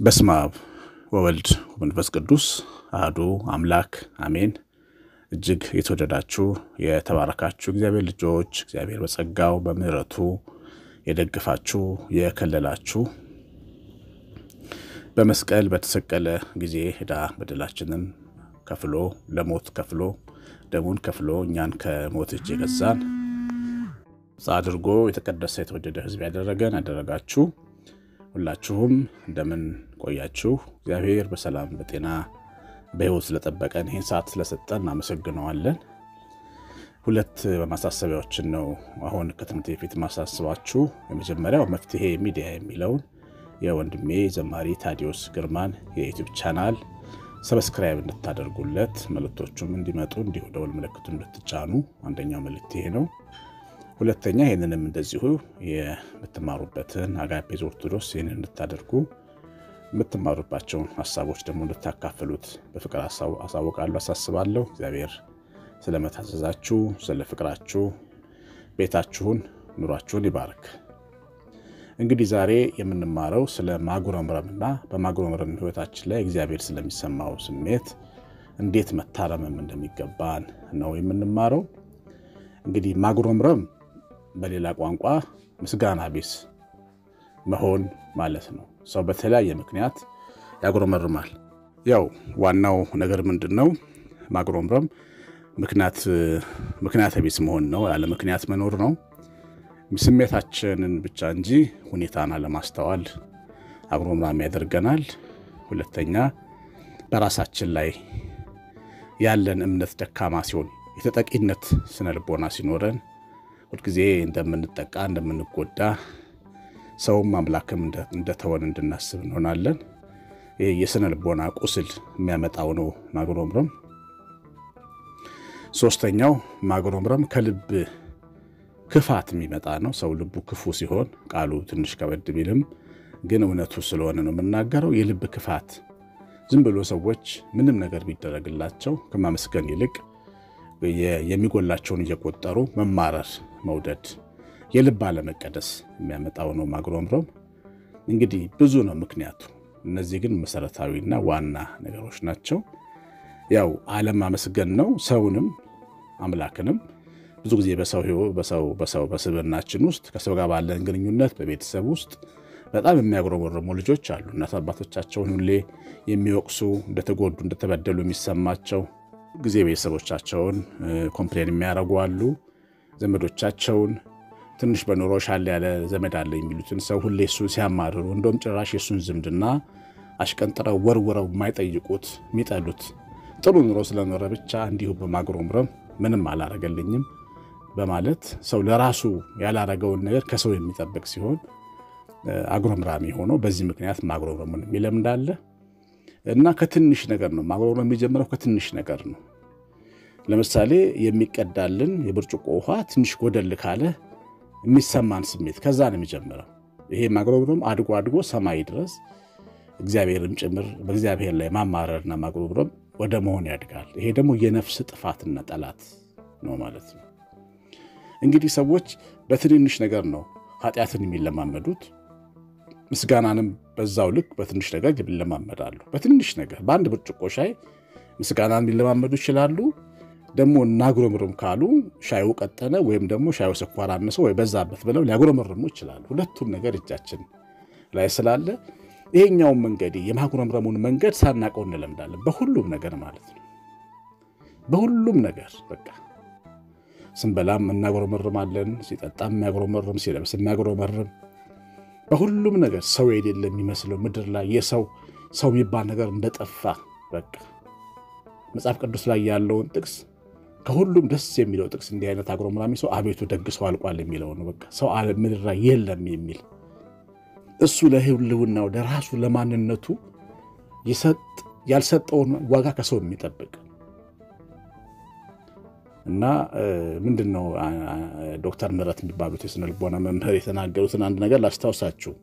በስመ አብ ወወልድ ወመንፈስ ቅዱስ አህዱ አምላክ አሜን። እጅግ የተወደዳችሁ የተባረካችሁ እግዚአብሔር ልጆች እግዚአብሔር በጸጋው በምሕረቱ የደግፋችሁ የከለላችሁ በመስቀል በተሰቀለ ጊዜ ዕዳ በደላችንን ከፍሎ ለሞት ከፍሎ ደሙን ከፍሎ እኛን ከሞት እጅ የገዛን አድርጎ የተቀደሰ የተወደደ ሕዝብ ያደረገን ያደረጋችሁ ሁላችሁም እንደምን ቆያችሁ? እግዚአብሔር በሰላም በጤና በሕይወት ስለጠበቀን ይህን ሰዓት ስለሰጠን እናመሰግነዋለን። ሁለት ማሳሰቢያዎችን ነው አሁን ከትምህርት በፊት ማሳስባችሁ። የመጀመሪያው መፍትሔ ሚዲያ የሚለውን የወንድሜ ዘማሪ ታዲዮስ ግርማን የዩቲዩብ ቻናል ሰብስክራይብ እንድታደርጉለት መልእክቶቹም እንዲመጡ እንዲሁ ደወል ምልክቱ እንድትጫኑ አንደኛው መልእክት ይሄ ነው። ሁለተኛ ይህንንም እንደዚሁ የምትማሩበትን አጋፔዝ ኦርቶዶክስ ይህንን እንድታደርጉ የምትማሩባቸውን ሀሳቦች ደግሞ እንድታካፍሉት በፍቅር አሳውቃለሁ፣ አሳስባለሁ። እግዚአብሔር ስለመታዘዛችሁ ስለ ፍቅራችሁ ቤታችሁን ኑሯችሁን ይባርክ። እንግዲህ ዛሬ የምንማረው ስለ ማጉረምረምና በማጉረምረም ሕይወታችን ላይ እግዚአብሔር ስለሚሰማው ስሜት እንዴት መታረምም እንደሚገባን ነው የምንማረው። እንግዲህ ማጉረምረም በሌላ ቋንቋ ምስጋና ቢስ መሆን ማለት ነው። ሰው በተለያየ ምክንያት ያጉረመርማል። ያው ዋናው ነገር ምንድን ነው? ማጉረምረም ምክንያት ቢስ መሆን ነው፣ ያለ ምክንያት መኖር ነው። ስሜታችንን ብቻ እንጂ ሁኔታን አለማስተዋል አጉረምራሚ ያደርገናል። ሁለተኛ በራሳችን ላይ ያለን እምነት ደካማ ሲሆን የተጠቂነት ስነ ልቦና ሲኖረን ሁልጊዜ እንደምንጠቃ እንደምንጎዳ ሰውም አምላክም እንደተወን እንድናስብ እንሆናለን። ይህ የስነ ልቦና ቁስል የሚያመጣው ነው ማጉረምረም። ሶስተኛው ማጉረምረም ከልብ ክፋት የሚመጣ ነው። ሰው ልቡ ክፉ ሲሆን ቃሉ ትንሽ ከበድ ቢልም ግን እውነቱ ስለሆነ ነው የምናገረው። የልብ ክፋት ዝም ብሎ ሰዎች ምንም ነገር ቢደረግላቸው ከማመስገን ይልቅ የሚጎላቸውን እየቆጠሩ መማረር፣ መውደድ፣ የልብ አለመቀደስ የሚያመጣው ነው ማጉረምረም። እንግዲህ ብዙ ነው ምክንያቱ። እነዚህ ግን መሰረታዊና ዋና ነገሮች ናቸው። ያው አለማመስገን ነው ሰውንም አምላክንም። ብዙ ጊዜ በሰው በሰው በሰው በስብናችን ውስጥ ከሰው ጋር ባለን ግንኙነት በቤተሰብ ውስጥ በጣም የሚያጉረመርሙ ልጆች አሉ። እናት አባቶቻቸውን ሁሌ የሚወቅሱ እንደተጎዱ እንደተበደሉ የሚሰማቸው ጊዜ ቤተሰቦቻቸውን ኮምፕሌን የሚያደርጉ አሉ። ዘመዶቻቸውን ትንሽ በኑሮ ሻል ያለ ዘመድ አለ የሚሉትን ሰው ሁሌ እሱን ሲያማርሩ፣ እንደውም ጭራሽ የእሱን ዝምድና አሽቀንጥረው ወርውረው የማይጠይቁት የሚጠሉት ጥሩ ኑሮ ስለኖረ ብቻ እንዲሁ በማጉረምረም ምንም አላረገልኝም በማለት ሰው ለራሱ ያላረገውን ነገር ከሰው የሚጠብቅ ሲሆን አጉረምራሚ ሆኖ በዚህ ምክንያት ማጉረምረምን የሚለምዳለ እና ከትንሽ ነገር ነው ማጉረምረም የሚጀምረው ከትንሽ ነገር ነው። ለምሳሌ የሚቀዳልን የብርጭቆ ውሃ ትንሽ ጎደል ካለ የሚሰማን ስሜት ከዛ ነው የሚጀምረው። ይሄ ማጉረምረም አድጎ አድጎ ሰማይ ድረስ እግዚአብሔርም ጭምር በእግዚአብሔር ላይ ማማረርና ማጉረምረም ወደ መሆን ያድጋል። ይሄ ደግሞ የነፍስ ጥፋትና ጠላት ነው ማለት ነው። እንግዲህ ሰዎች በትንንሽ ነገር ነው ኃጢአትን የሚለማመዱት። ምስጋናንም በዛው ልክ በትንሽ ነገር ይለማመዳሉ። በትንሽ ነገር በአንድ ብርጭቆ ሻይ ምስጋናን ሊለማመዱ ይችላሉ። ደግሞ እናጉረምርም ካሉ ሻዩ ቀጠነ ወይም ደግሞ ሻዩ ስኳር አነሰው ወይ በዛበት ብለው ሊያጉረመርሙ ይችላሉ። ሁለቱም ነገር እጃችን ላይ ስላለ ይሄኛውን መንገድ የማጉረምረሙን መንገድ ሳናቀው እንለምዳለን። በሁሉም ነገር ማለት ነው። በሁሉም ነገር በቃ ስንበላም እናጉረመርማለን፣ ሲጠጣም የሚያጉረመርም፣ ሲለብስ የሚያጉረመርም በሁሉም ነገር ሰው የሌለ የሚመስለው ምድር ላይ የሰው ሰው የሚባል ነገር እንደጠፋ በቃ መጽሐፍ ቅዱስ ላይ ያለውን ጥቅስ ከሁሉም ደስ የሚለው ጥቅስ እንዲህ አይነት አጉረምራሚ ሰው አቤቱ ደግ ሰው አልቋል የሚለው ነው። በቃ ሰው ምድር ላይ የለም የሚል እሱ ለሕልውናው ለራሱ ለማንነቱ ያልሰጠውን ዋጋ ከሰው የሚጠብቅ እና ምንድን ነው ዶክተር ምህረት የሚባሉት የስነ ልቦና መምህር የተናገሩትን አንድ ነገር ላስታውሳችሁ።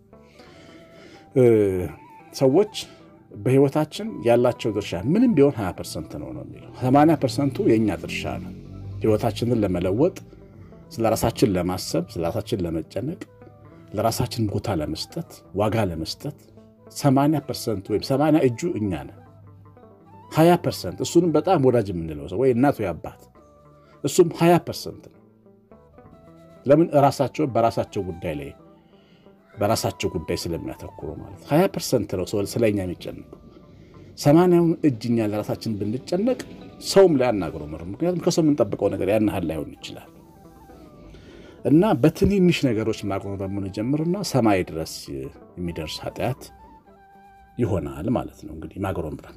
ሰዎች በህይወታችን ያላቸው ድርሻ ምንም ቢሆን 20 ፐርሰንት ነው ነው የሚለው 80 ፐርሰንቱ የእኛ ድርሻ ነው። ህይወታችንን ለመለወጥ ስለ ራሳችን ለማሰብ ስለ ራሳችን ለመጨነቅ ለራሳችን ቦታ ለመስጠት ዋጋ ለመስጠት 80 ፐርሰንት ወይም 80 እጁ እኛ ነን። 20 ፐርሰንት እሱንም በጣም ወዳጅ የምንለው ሰው ወይ እናት ወይ አባት እሱም 20 ፐርሰንት ነው። ለምን ራሳቸው በራሳቸው ጉዳይ ላይ በራሳቸው ጉዳይ ስለሚያተኩሩ ማለት 20 ፐርሰንት ነው ሰው ስለኛ የሚጨነቀው። ሰማንያውን እጅ እኛ ለራሳችን ብንጨነቅ ሰውም ላይ አናግረመርም። ምክንያቱም ከሰው የምንጠብቀው ነገር ያን ያህል ላይሆን ይችላል እና በትንንሽ ነገሮች ማጉረምረም ጀምርና ሰማይ ድረስ የሚደርስ ኃጢአት ይሆናል ማለት ነው። እንግዲህ ማጉረምረም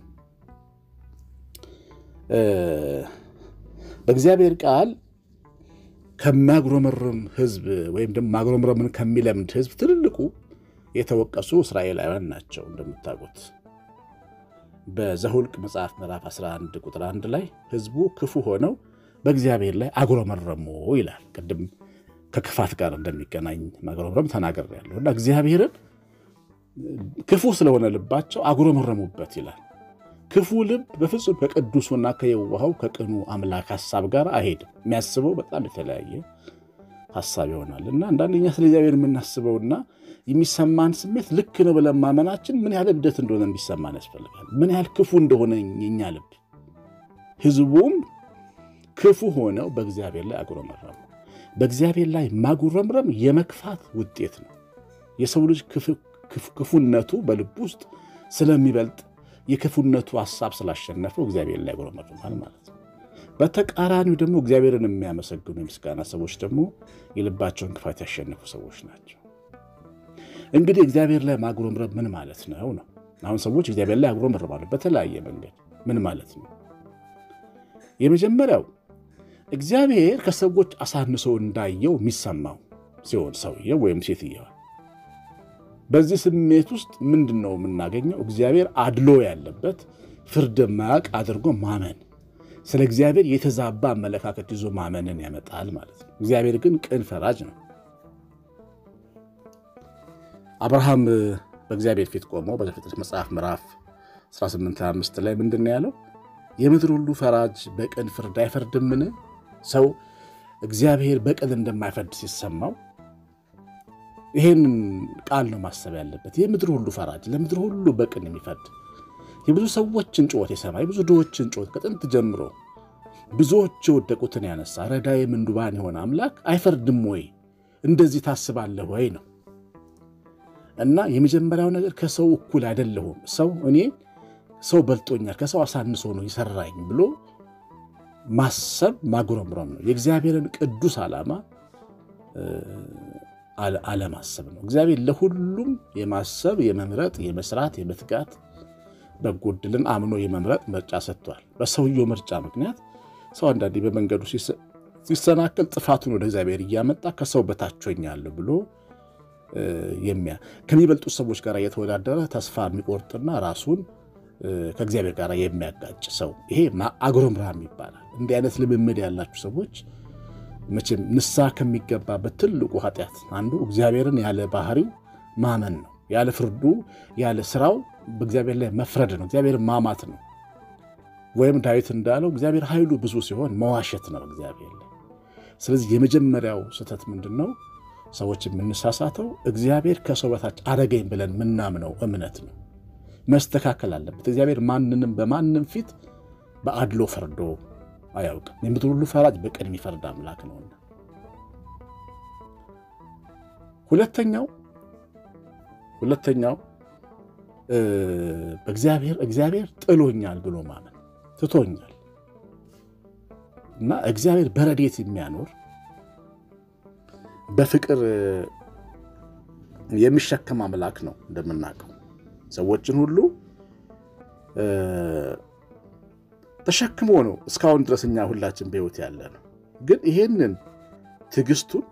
በእግዚአብሔር ቃል ከሚያጉረመርም ሕዝብ ወይም ደግሞ ማጉረምረምን ከሚለምድ ሕዝብ ትልልቁ የተወቀሱ እስራኤላውያን ናቸው። እንደምታውቁት በዘሁልቅ መጽሐፍ ምዕራፍ 11 ቁጥር 1 ላይ ሕዝቡ ክፉ ሆነው በእግዚአብሔር ላይ አጉረመረሙ ይላል። ቅድም ከክፋት ጋር እንደሚገናኝ ማጉረምረም ተናግሬያለሁ እና እግዚአብሔርን ክፉ ስለሆነ ልባቸው አጉረመረሙበት ይላል። ክፉ ልብ በፍጹም ከቅዱሱና ከየዋሃው ከቅኑ አምላክ ሀሳብ ጋር አይሄድም። የሚያስበው በጣም የተለያየ ሀሳብ ይሆናል እና አንዳንደኛ ስለ እግዚአብሔር የምናስበውና የሚሰማን ስሜት ልክ ነው ብለን ማመናችን ምን ያህል እብደት እንደሆነ እንዲሰማን ያስፈልጋል። ምን ያህል ክፉ እንደሆነ የኛ ልብ። ህዝቡም ክፉ ሆነው በእግዚአብሔር ላይ አጉረመረሙ። በእግዚአብሔር ላይ ማጉረምረም የመክፋት ውጤት ነው። የሰው ልጅ ክፉነቱ በልብ ውስጥ ስለሚበልጥ የክፉነቱ ሀሳብ ስላሸነፈው እግዚአብሔር ላይ ያጉረመርማል ማለት ነው። በተቃራኒው ደግሞ እግዚአብሔርን የሚያመሰግኑ የምስጋና ሰዎች ደግሞ የልባቸውን ክፋት ያሸነፉ ሰዎች ናቸው። እንግዲህ እግዚአብሔር ላይ ማጉረምረም ምን ማለት ነው ነው? አሁን ሰዎች እግዚአብሔር ላይ ያጉረመርማሉ በተለያየ መንገድ። ምን ማለት ነው? የመጀመሪያው እግዚአብሔር ከሰዎች አሳንሶ እንዳየው የሚሰማው ሲሆን ሰውየው ወይም ሴትየዋ በዚህ ስሜት ውስጥ ምንድን ነው የምናገኘው? እግዚአብሔር አድሎ ያለበት ፍርድ ማያውቅ አድርጎ ማመን፣ ስለ እግዚአብሔር የተዛባ አመለካከት ይዞ ማመንን ያመጣል ማለት ነው። እግዚአብሔር ግን ቅን ፈራጅ ነው። አብርሃም በእግዚአብሔር ፊት ቆሞ በዘፍጥረት መጽሐፍ ምዕራፍ 18፥5 ላይ ምንድን ነው ያለው? የምድር ሁሉ ፈራጅ በቅን ፍርድ አይፈርድምን? ሰው እግዚአብሔር በቅን እንደማይፈርድ ሲሰማው ይሄንን ቃል ነው ማሰብ ያለበት። የምድር ሁሉ ፈራጅ፣ ለምድር ሁሉ በቅን የሚፈርድ የብዙ ሰዎችን ጩኸት የሰማ የብዙ ድሆችን ጩኸት ከጥንት ጀምሮ ብዙዎች የወደቁትን ያነሳ ረዳይ ምንዱባን የሆነ አምላክ አይፈርድም ወይ? እንደዚህ ታስባለህ ወይ ነው እና የመጀመሪያው ነገር ከሰው እኩል አይደለሁም፣ ሰው እኔ ሰው በልጦኛል፣ ከሰው አሳንሶ ነው የሰራኝ ብሎ ማሰብ ማጉረምረም ነው። የእግዚአብሔርን ቅዱስ ዓላማ አለማሰብ ነው። እግዚአብሔር ለሁሉም የማሰብ የመምረጥ፣ የመስራት፣ የመትጋት በጎ ዕድልን አምኖ የመምረጥ ምርጫ ሰጥቷል። በሰውየው ምርጫ ምክንያት ሰው አንዳንዴ በመንገዱ ሲሰናከል ጥፋቱን ወደ እግዚአብሔር እያመጣ ከሰው በታች ሆኛለሁ ብሎ ከሚበልጡ ሰዎች ጋር እየተወዳደረ ተስፋ የሚቆርጥና ራሱን ከእግዚአብሔር ጋር የሚያጋጭ ሰው ይሄ አጉረምራም ይባላል። እንዲህ አይነት ልምምድ ያላችሁ ሰዎች መቼም ንስሐ ከሚገባበት ትልቁ ኃጢአት አንዱ እግዚአብሔርን ያለ ባህሪው ማመን ነው። ያለ ፍርዱ ያለ ስራው በእግዚአብሔር ላይ መፍረድ ነው። እግዚአብሔር ማማት ነው። ወይም ዳዊት እንዳለው እግዚአብሔር ኃይሉ ብዙ ሲሆን መዋሸት ነው እግዚአብሔር ላይ። ስለዚህ የመጀመሪያው ስህተት ምንድን ነው? ሰዎች የምንሳሳተው እግዚአብሔር ከሰው በታች አደገኝ ብለን ምናምነው እምነት ነው። መስተካከል አለበት። እግዚአብሔር ማንንም በማንም ፊት በአድሎ ፈርዶ አያውቅም። የምድር ሁሉ ፈራጅ በቅን የሚፈርድ አምላክ ነውና። ሁለተኛው ሁለተኛው በእግዚአብሔር እግዚአብሔር ጥሎኛል ብሎ ማመን ትቶኛል እና እግዚአብሔር በረዴት የሚያኖር በፍቅር የሚሸከም አምላክ ነው። እንደምናውቀው ሰዎችን ሁሉ ተሸክሞ ነው እስካሁን ድረስ እኛ ሁላችን በሕይወት ያለ ነው። ግን ይሄንን ትዕግስቱን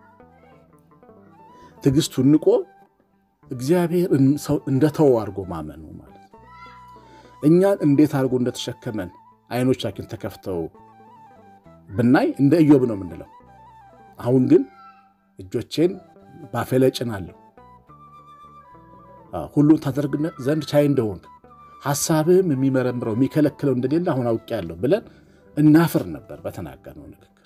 ትዕግስቱን ንቆ እግዚአብሔር እንደተወው አድርጎ ማመኑ ማለት ነው። እኛን እንዴት አድርጎ እንደተሸከመን አይኖቻችን ተከፍተው ብናይ እንደ ኢዮብ ነው የምንለው። አሁን ግን እጆቼን ባፌ ላይ ጭናለሁ፣ ሁሉን ታደርግ ዘንድ ቻይ እንደሆንክ ሐሳብህም የሚመረምረው የሚከለክለው እንደሌለ አሁን አውቄያለሁ ብለን እናፍር ነበር በተናገርነው ንግግር።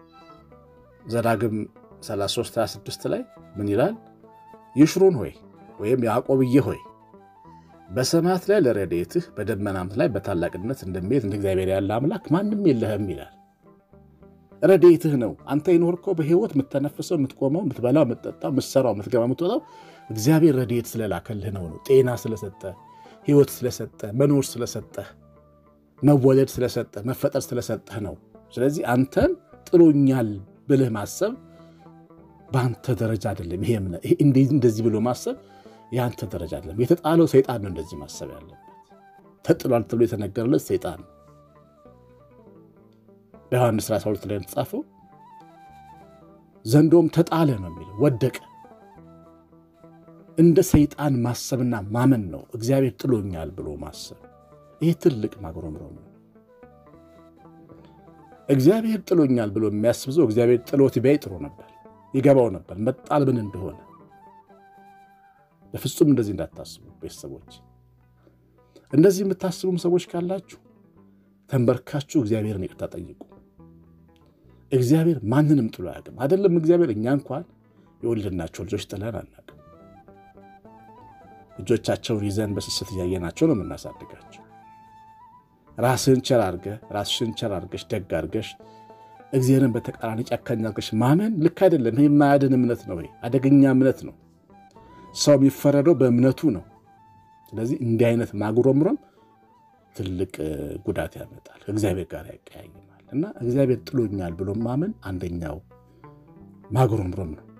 ዘዳግም 33 26 ላይ ምን ይላል? ይሽሩን ሆይ ወይም ያዕቆብዬ ሆይ በሰማያት ላይ ለረድኤትህ በደመናት ላይ በታላቅነት እንደሚሄድ እንደ እግዚአብሔር ያለ አምላክ ማንም የለህም ይላል። ረድኤትህ ነው። አንተ የኖርከው በሕይወት የምተነፍሰው፣ የምትቆመው፣ የምትበላው፣ የምትጠጣው፣ የምትሰራው፣ የምትገባ፣ የምትወጣው እግዚአብሔር ረድኤት ስለላከልህ ነው ነው ጤና ስለሰጠ፣ ሕይወት ስለሰጠ፣ መኖር ስለሰጠ፣ መወለድ ስለሰጠ፣ መፈጠር ስለሰጠህ ነው። ስለዚህ አንተን ጥሎኛል ብልህ ማሰብ በአንተ ደረጃ አይደለም። ይሄ እንደዚህ ብሎ ማሰብ የአንተ ደረጃ አይደለም። የተጣለው ሰይጣን ነው እንደዚህ ማሰብ ያለበት። ተጥሏል ተብሎ የተነገረለት ሰይጣን ነው። በዮሐንስ 12 ላይ የተጻፈው ዘንዶም ተጣለ ነው የሚለው ወደቀ። እንደ ሰይጣን ማሰብና ማመን ነው እግዚአብሔር ጥሎኛል ብሎ ማሰብ። ይህ ትልቅ ማጉረምረም ነው። እግዚአብሔር ጥሎኛል ብሎ የሚያስብ ሰው እግዚአብሔር ጥሎት ቢያይ ጥሩ ነበር፣ ይገባው ነበር መጣል ምን እንደሆነ። በፍጹም እንደዚህ እንዳታስቡ ቤተሰቦች። እንደዚህ የምታስቡም ሰዎች ካላችሁ ተንበርካችሁ እግዚአብሔርን ይቅርታ ጠይቁ። እግዚአብሔር ማንንም ጥሎ አያውቅም። አይደለም እግዚአብሔር እኛ እንኳን የወለድናቸው ልጆች ጥለን አናውቅም። ልጆቻቸውን ይዘን በስስት እያየናቸው ነው የምናሳድጋቸው። ራስህን ቸር አድርገህ ራስሽን ቸር አድርገሽ ደግ አድርገሽ እግዚአብሔርን በተቃራኒ ጨካኝ አድርገሽ ማመን ልክ አይደለም። ይህ የማያድን እምነት ነው። አደገኛ እምነት ነው። ሰው የሚፈረደው በእምነቱ ነው። ስለዚህ እንዲህ አይነት ማጉረምረም ትልቅ ጉዳት ያመጣል፣ ከእግዚአብሔር ጋር ያቀያይማል። እና እግዚአብሔር ጥሎኛል ብሎ ማመን አንደኛው ማጉረምረም ነው።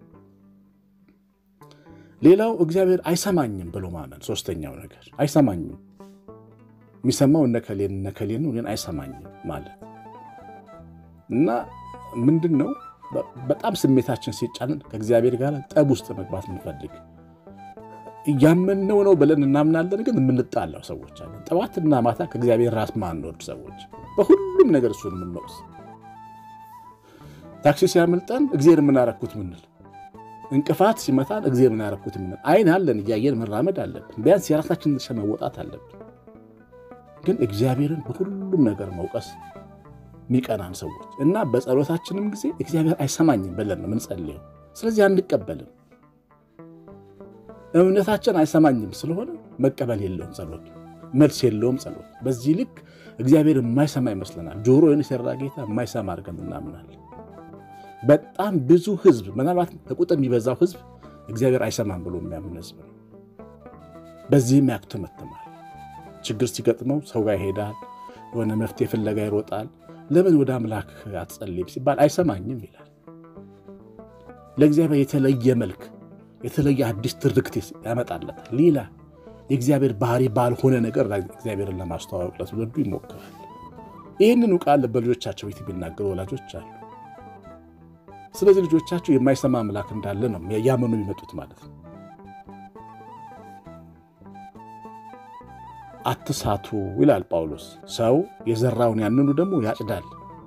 ሌላው እግዚአብሔር አይሰማኝም ብሎ ማመን ሶስተኛው ነገር አይሰማኝም። የሚሰማው እነከሌን እነከሌን ነው፣ እኔን አይሰማኝም ማለት እና ምንድን ነው በጣም ስሜታችን ሲጫንን ከእግዚአብሔር ጋር ጠብ ውስጥ መግባት የምንፈልግ እያመንነው ነው ብለን እናምናለን፣ ግን የምንጣላው ሰዎች አለን። ጠዋትና ማታ ከእግዚአብሔር ራስ ማንወርድ ሰዎች፣ በሁሉም ነገር እሱን የምንወቅስ ታክሲ ሲያመልጠን እግዚአብሔር የምናረኩት ምንል፣ እንቅፋት ሲመታን እግዚአብሔር የምናረኩት ምንል፣ አይን አለን እያየን መራመድ አለብን። ቢያንስ የራሳችንን ድርሻ መወጣት አለብን። ግን እግዚአብሔርን በሁሉም ነገር መውቀስ የሚቀናን ሰዎች እና በጸሎታችንም ጊዜ እግዚአብሔር አይሰማኝም ብለን ነው የምንጸልየው። ስለዚህ አንቀበልም። እምነታችን አይሰማኝም ስለሆነ መቀበል የለውም ጸሎት፣ መልስ የለውም ጸሎት። በዚህ ልክ እግዚአብሔር የማይሰማ ይመስለናል። ጆሮ የሰራ ጌታ የማይሰማ አድርገን እናምናለን። በጣም ብዙ ሕዝብ ምናልባት ከቁጥር የሚበዛው ሕዝብ እግዚአብሔር አይሰማም ብሎ የሚያምን ሕዝብ ነው። በዚህም ያክተመትማል። ችግር ሲገጥመው ሰው ጋር ይሄዳል፣ የሆነ መፍትሄ ፍለጋ ይሮጣል። ለምን ወደ አምላክ አትጸልይም ሲባል አይሰማኝም ይላል። ለእግዚአብሔር የተለየ መልክ የተለየ አዲስ ትርክት ያመጣለታል። ሌላ የእግዚአብሔር ባህሪ ባልሆነ ነገር እግዚአብሔርን ለማስተዋወቅ ለትውልዱ ይሞክራል። ይህንኑ ቃል በልጆቻቸው ቤት የሚናገሩ ወላጆች አሉ። ስለዚህ ልጆቻቸው የማይሰማ አምላክ እንዳለ ነው ያመኑ የሚመጡት ማለት ነው። አትሳቱ ይላል ጳውሎስ። ሰው የዘራውን ያንኑ ደግሞ ያጭዳል።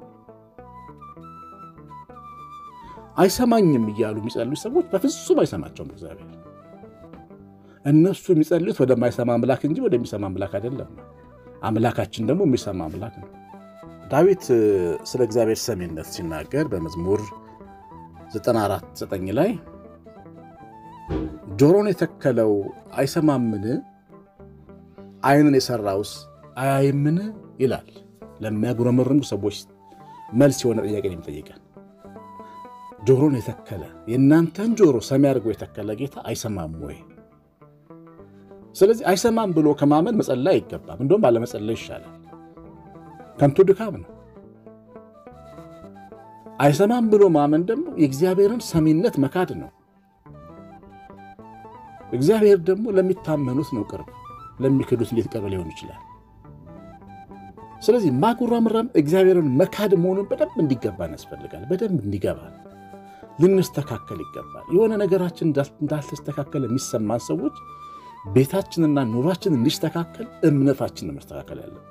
አይሰማኝም እያሉ የሚጸልዩ ሰዎች በፍጹም አይሰማቸውም እግዚአብሔር። እነሱ የሚጸልዩት ወደማይሰማ አምላክ እንጂ ወደሚሰማ አምላክ አይደለም። አምላካችን ደግሞ የሚሰማ አምላክ ነው። ዳዊት ስለ እግዚአብሔር ሰሚነት ሲናገር በመዝሙር 94 9 ላይ ጆሮን የተከለው አይሰማምን? ዓይንን የሰራውስ አያይምን? ይላል። ለሚያጉረመርሙ ሰዎች መልስ የሆነ ጥያቄ ነው የሚጠይቀን። ጆሮን የተከለ የእናንተን ጆሮ ሰሚ አድርጎ የተከለ ጌታ አይሰማም ወይ? ስለዚህ አይሰማም ብሎ ከማመን መጸለይ አይገባም። እንደውም ባለመጸለይ ይሻላል። ከንቱ ድካም ነው። አይሰማም ብሎ ማመን ደግሞ የእግዚአብሔርን ሰሚነት መካድ ነው። እግዚአብሔር ደግሞ ለሚታመኑት ነው ቅርብ፣ ለሚክዱት እንዴት ቅርብ ሊሆን ይችላል? ስለዚህ ማጉረምረም እግዚአብሔርን መካድ መሆኑን በደንብ እንዲገባን ያስፈልጋል። በደንብ እንዲገባን ልንስተካከል ይገባል። የሆነ ነገራችን እንዳልተስተካከለ የሚሰማን ሰዎች ቤታችንና ኑሯችን እንዲስተካከል እምነታችን መስተካከል ያለበት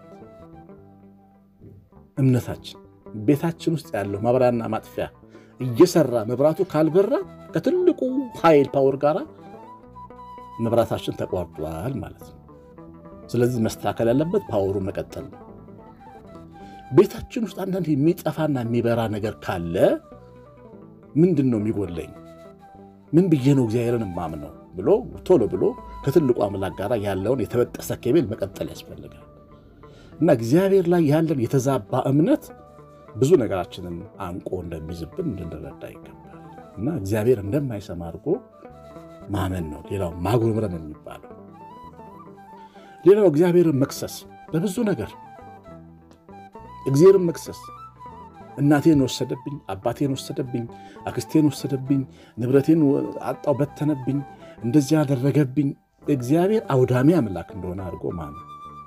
እምነታችን ቤታችን ውስጥ ያለው ማብሪያና ማጥፊያ እየሰራ መብራቱ ካልበራ ከትልቁ ኃይል ፓወር ጋር መብራታችን ተቋርጧል ማለት ነው። ስለዚህ መስተካከል ያለበት ፓወሩ መቀጠል ነው። ቤታችን ውስጥ አንዳንድ የሚጠፋና የሚበራ ነገር ካለ ምንድን ነው የሚጎለኝ? ምን ብዬ ነው እግዚአብሔርን የማምነው? ብሎ ቶሎ ብሎ ከትልቁ አምላክ ጋር ያለውን የተበጠሰ ኬብል መቀጠል ያስፈልጋል እና እግዚአብሔር ላይ ያለን የተዛባ እምነት ብዙ ነገራችንን አንቆ እንደሚይዝብን እንድንረዳ ይገባል እና እግዚአብሔር እንደማይሰማ አድርጎ ማመን ነው። ሌላው ማጉረምረም የሚባለው ሌላው እግዚአብሔርን መክሰስ በብዙ ነገር እግዚአብሔርን መክሰስ እናቴን ወሰደብኝ፣ አባቴን ወሰደብኝ፣ አክስቴን ወሰደብኝ፣ ንብረቴን አጣው፣ በተነብኝ፣ እንደዚህ ያደረገብኝ። እግዚአብሔር አውዳሚ አምላክ እንደሆነ አድርጎ ማመን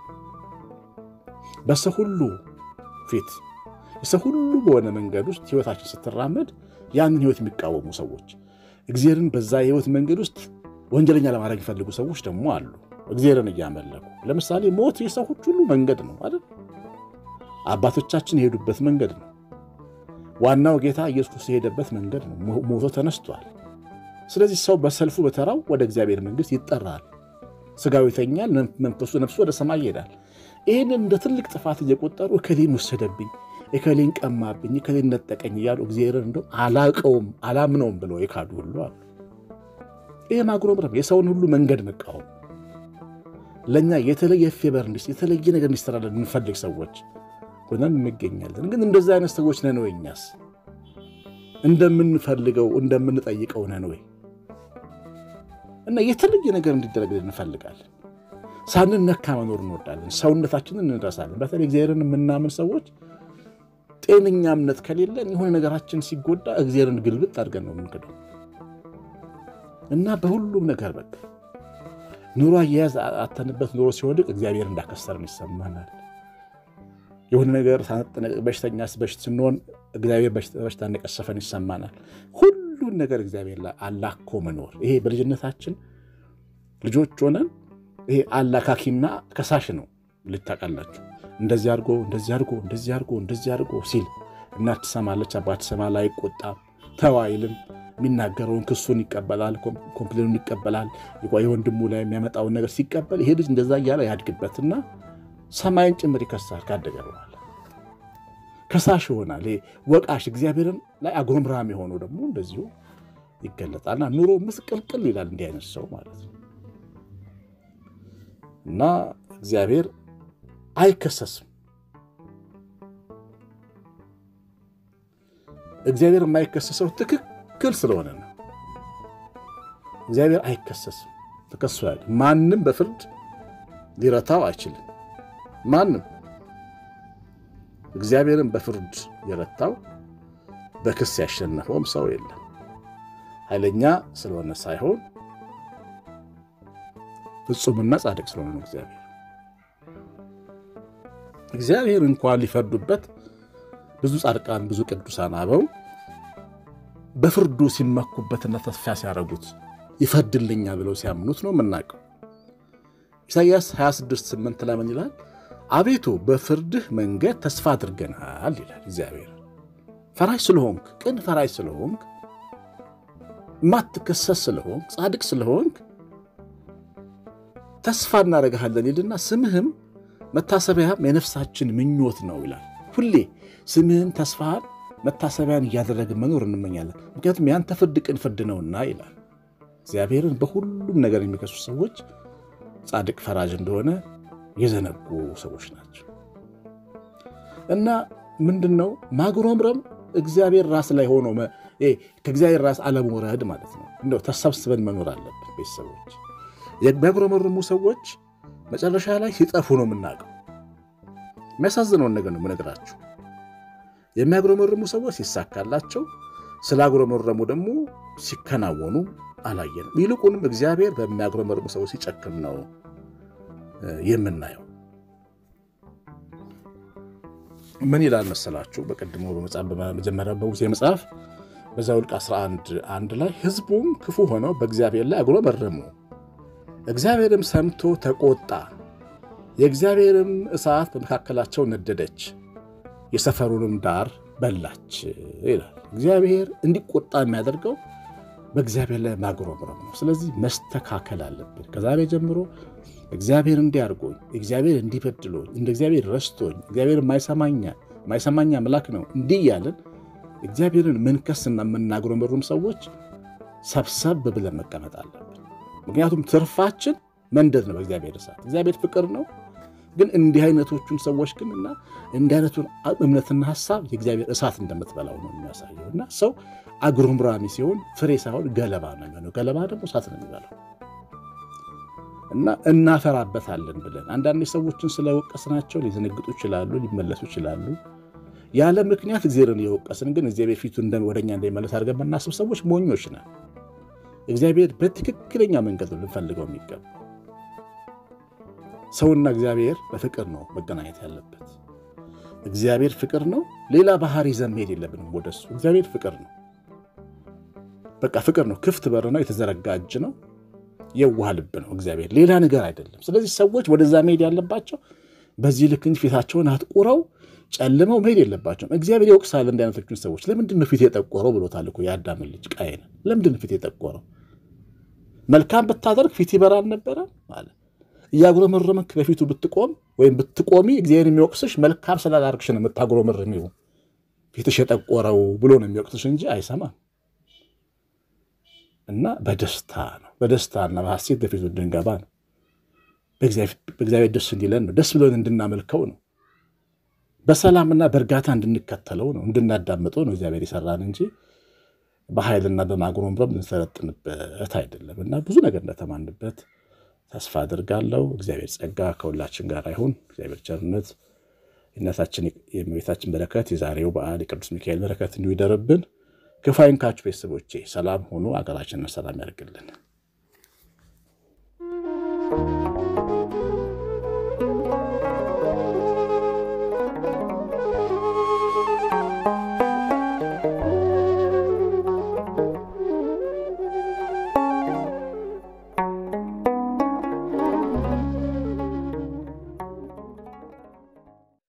በሰው ሁሉ ፊት የሰው ሁሉ በሆነ መንገድ ውስጥ ህይወታችን ስትራመድ ያንን ህይወት የሚቃወሙ ሰዎች እግዚአብሔርን በዛ የህይወት መንገድ ውስጥ ወንጀለኛ ለማድረግ የሚፈልጉ ሰዎች ደግሞ አሉ። እግዚአብሔርን እያመለኩ ለምሳሌ ሞት የሰዎች ሁሉ መንገድ ነው አይደል? አባቶቻችን የሄዱበት መንገድ ነው። ዋናው ጌታ ኢየሱስ ክርስቶስ የሄደበት መንገድ ነው። ሞቶ ተነስቷል። ስለዚህ ሰው በሰልፉ በተራው ወደ እግዚአብሔር መንግስት ይጠራል። ስጋው ይተኛል፣ መንፈሱ ነፍሱ ወደ ሰማይ ይሄዳል። ይህንን እንደ ትልቅ ጥፋት እየቆጠሩ እከሌን ወሰደብኝ፣ እከሌን ቀማብኝ፣ እከሌን ነጠቀኝ እያሉ እግዚአብሔርን እንደው አላቀውም አላምነውም ብለው የካዱ ሁሉ አሉ። ይህ ማጉረምረም የሰውን ሁሉ መንገድ መቃወም ለእኛ የተለየ ፌበር እንዲ የተለየ ነገር እንዲሰራለን የምንፈልግ ሰዎች ሆነን እንገኛለን። ግን እንደዚህ አይነት ሰዎች ነን ወይ? እኛስ እንደምንፈልገው እንደምንጠይቀው ነን ወይ? እና የተለየ ነገር እንዲደረግልን እንፈልጋለን። ሳንነካ መኖር እንወዳለን። ሰውነታችንን እንረሳለን። በተለይ እግዚአብሔርን የምናምን ሰዎች ጤነኛ እምነት ከሌለን የሆነ ነገራችን ሲጎዳ እግዚአብሔርን ግልብጥ አድርገን ነው የምንክደው እና በሁሉም ነገር በቃ ኑሮ አያያዝ አተንበት ኑሮ ሲወድቅ እግዚአብሔር እንዳከሰርን ይሰማናል። የሆነ ነገር በሽተኛ በሽት ስንሆን እግዚአብሔር በሽታ እንደቀሰፈን ይሰማናል። ሁሉን ነገር እግዚአብሔር ላይ አላኮ መኖር ይሄ በልጅነታችን ልጆች ሆነን ይሄ አላካኪና ከሳሽ ነው። ልታውቃላችሁ እንደዚህ አድርጎ እንደዚህ አድርጎ እንደዚህ አድርጎ እንደዚህ አድርጎ ሲል እናት ትሰማለች፣ አባት ትሰማል፣ አይቆጣም፣ ተው አይልም። የሚናገረውን ክሱን ይቀበላል፣ ኮምፕሌኑን ይቀበላል። የወንድሙ ላይ የሚያመጣውን ነገር ሲቀበል ይሄ ልጅ እንደዛ እያለ ያድግበትና ሰማይን ጭምር ይከሳል። ካደገ በኋላ ከሳሽ ይሆናል። ወቃሽ እግዚአብሔርን ላይ አጉረምራም የሆነው ደግሞ እንደዚሁ ይገለጣልና ኑሮ ምስቅልቅል ይላል። እንዲህ አይነት ሰው ማለት ነው እና እግዚአብሔር አይከሰስም። እግዚአብሔር የማይከሰሰው ትክክል ስለሆነ ነው። እግዚአብሔር አይከሰስም፣ ተከሶ ያለ ማንም በፍርድ ሊረታው አይችልም። ማንም እግዚአብሔርን በፍርድ የረታው በክስ ያሸነፈውም ሰው የለም። ኃይለኛ ስለሆነ ሳይሆን ፍጹምና ጻድቅ ስለሆነ ነው። እግዚአብሔር እግዚአብሔር እንኳን ሊፈርዱበት ብዙ ጻድቃን ብዙ ቅዱሳን አበው በፍርዱ ሲመኩበትና ተስፋ ሲያደርጉት ይፈርድልኛል ብለው ሲያምኑት ነው የምናውቀው። ኢሳይያስ 26 8 ላይ ምን ይላል? አቤቱ በፍርድህ መንገድ ተስፋ አድርገናል ይላል እግዚአብሔር። ፈራጅ ስለሆንክ ቅን ፈራጅ ስለሆንክ ማትከሰስ ስለሆንክ ጻድቅ ስለሆንክ ተስፋ እናደርግሃለን ይልና ስምህም መታሰቢያም የነፍሳችን ምኞት ነው ይላል። ሁሌ ስምህን ተስፋህን መታሰቢያን እያደረግን መኖር እንመኛለን። ምክንያቱም ያንተ ፍርድ ቅን ፍርድ ነውና ይላል። እግዚአብሔርን በሁሉም ነገር የሚከሱ ሰዎች ጻድቅ ፈራጅ እንደሆነ የዘነጉ ሰዎች ናቸው። እና ምንድን ነው ማጉረምረም? እግዚአብሔር ራስ ላይ ሆኖ ከእግዚአብሔር ራስ አለመውረድ ማለት ነው። እንደው ተሰብስበን መኖር አለብን። ቤተሰቦች የሚያጉረመርሙ ሰዎች መጨረሻ ላይ ሲጠፉ ነው የምናውቀው። የሚያሳዝነውን ነገር ነው የምነግራችሁ። የሚያጉረመርሙ ሰዎች ሲሳካላቸው፣ ስላጉረመረሙ ደግሞ ሲከናወኑ አላየንም። ይልቁንም እግዚአብሔር በሚያጉረመርሙ ሰዎች ሲጨክም ነው የምናየው። ምን ይላል መሰላችሁ? በቀድሞ በመጀመሪያ በሙሴ መጽሐፍ በዘኍልቍ 11 አንድ ላይ ሕዝቡም ክፉ ሆነው በእግዚአብሔር ላይ አጉረመረሙ፣ እግዚአብሔርም ሰምቶ ተቆጣ፣ የእግዚአብሔርም እሳት በመካከላቸው ነደደች፣ የሰፈሩንም ዳር በላች ይላል። እግዚአብሔር እንዲቆጣ የሚያደርገው በእግዚአብሔር ላይ ማጉረምረም ነው። ስለዚህ መስተካከል አለብን። ከዛሬ ጀምሮ እግዚአብሔር እንዲህ አድርጎኝ፣ እግዚአብሔር እንዲበድሎኝ፣ እንደ እግዚአብሔር ረስቶኝ፣ እግዚአብሔር የማይሰማኝ አምላክ ነው እንዲህ እያለን እግዚአብሔርን ምንከስና የምናጉረመርም ሰዎች ሰብሰብ ብለን መቀመጥ አለብን። ምክንያቱም ትርፋችን መንደድ ነው በእግዚአብሔር እሳት። እግዚአብሔር ፍቅር ነው። ግን እንዲህ አይነቶቹን ሰዎች ግን እና እንዲህ አይነቱን እምነትና ሀሳብ የእግዚአብሔር እሳት እንደምትበላው ነው የሚያሳየው። እና ሰው አጉረምራሚ ሲሆን ፍሬ ሳይሆን ገለባ ነው የሚሆነው። ገለባ ደግሞ እሳት ነው የሚበላው እና እናፈራበታለን ብለን አንዳንድ ሰዎችን ስለወቀስናቸው ሊዘነግጡ ይችላሉ፣ ሊመለሱ ይችላሉ። ያለ ምክንያት እግዚአብሔርን የወቀስን ግን እግዚአብሔር ፊቱ ወደኛ እንዳይመለስ አድርገን የምናስብ ሰዎች ሞኞች ነን። እግዚአብሔር በትክክለኛ መንገድ ነው ልንፈልገው የሚገባ ሰውና እግዚአብሔር በፍቅር ነው መገናኘት ያለበት። እግዚአብሔር ፍቅር ነው። ሌላ ባህሪ ይዘን መሄድ የለብንም ወደሱ። እግዚአብሔር ፍቅር ነው። በቃ ፍቅር ነው። ክፍት በር ነው። የተዘረጋ እጅ ነው። የዋህ ልብ ነው እግዚአብሔር፣ ሌላ ነገር አይደለም። ስለዚህ ሰዎች ወደዛ መሄድ ያለባቸው በዚህ ልክ እንጂ ፊታቸውን አጥቁረው ጨልመው መሄድ የለባቸውም። እግዚአብሔር ይወቅሳል እንዲህ አይነቶችን ሰዎች። ለምንድን ነው ፊት የጠቆረው ብሎታል እኮ የአዳምን ልጅ ቃየንን። ለምንድን ነው ፊት የጠቆረው? መልካም ብታደርግ ፊት ይበራ አልነበረ ማለት እያጉረመረምክ በፊቱ ብትቆም ወይም ብትቆሚ እግዚአብሔር የሚወቅስሽ መልካም ስላላርግሽ ነው የምታጉረመርሚው ፊትሽ የጠቆረው ብሎ ነው የሚወቅስሽ እንጂ አይሰማም። እና በደስታ ነው በደስታና በሐሴት በፊቱ እንድንገባ ነው። በእግዚአብሔር ደስ እንዲለን ነው። ደስ ብሎን እንድናመልከው ነው። በሰላምና በእርጋታ እንድንከተለው ነው፣ እንድናዳምጠው ነው እግዚአብሔር የሰራን እንጂ በኃይልና በማጉረምረም ልንሰለጥንበት አይደለም። እና ብዙ ነገር እንደተማንበት ተስፋ አድርጋለሁ። እግዚአብሔር ጸጋ ከሁላችን ጋር ይሁን። እግዚአብሔር ቸርነት፣ የእናታችን የእመቤታችን በረከት፣ የዛሬው በዓል የቅዱስ ሚካኤል በረከት እንዲሁ ይደርብን። ክፉ አይንካችሁ ቤተሰቦቼ። ሰላም ሆኑ። አገራችንን ሰላም ያደርግልን።